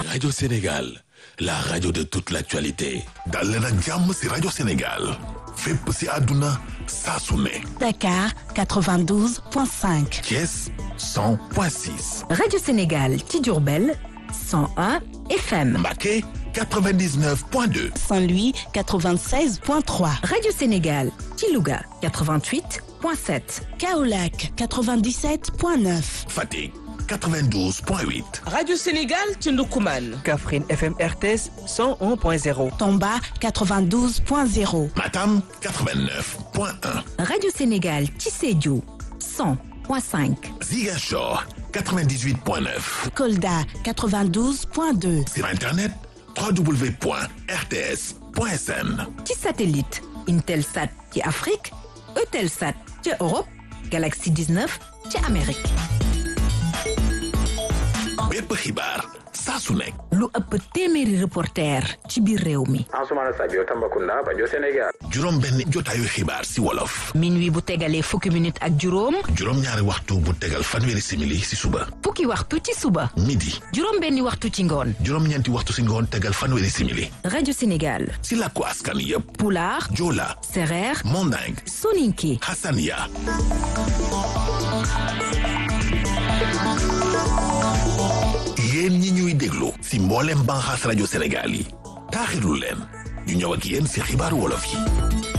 Radio Sénégal, la radio de toute l'actualité. dal leen ak jàmm si rajo Sénégal fépp si àdduna saa su ne Dakar 92.5. Thiès 100.6 Radio Sénégal ci Diourbel 101 FM Mbacké 99.2 Saint-Louis 96.3. Radio Sénégal ci Louga 88.7 Kaolack 97.9. Fatick 92.8 Radio Sénégal ci Ndoukoumane. Kaffrine FM RTS 101.0 Tomba 92.0. Matam 89.1 Radio Sénégal ci Sédhiou 100.5 Ziguinchor 98.9 Kolda 92.2. sur internet www.rts.sn ci satellite Intelsat ci Afrique Eutelsat ci Europe Galaxy 19 ci Amérique bépp xibaar saa su nekk lu ëpp téeméeri reporter ci biir réew mi Ansoumana Sadio Tambacounda Banjo Sénégal juróom benn jotaayu xibaar si wolof minuit bu tegalee fukki minute ak juróom juróom ñaari waxtu bu tegal fanweeri simili si suba fukki waxtu ci suba midi juróom benni waxtu ci ngoon juróom ñeenti waxtu si ngoon tegal fanweeri simili Radio Sénégal si làkku askan yépp Pulaar Joola Sereer Manding Soninké Hassania yéen ñi ñuy déglu si mboolem banxaas rajo Sénégal yi taaxirlu leen ñu ñëw ak yéen si xibaaru wolof yi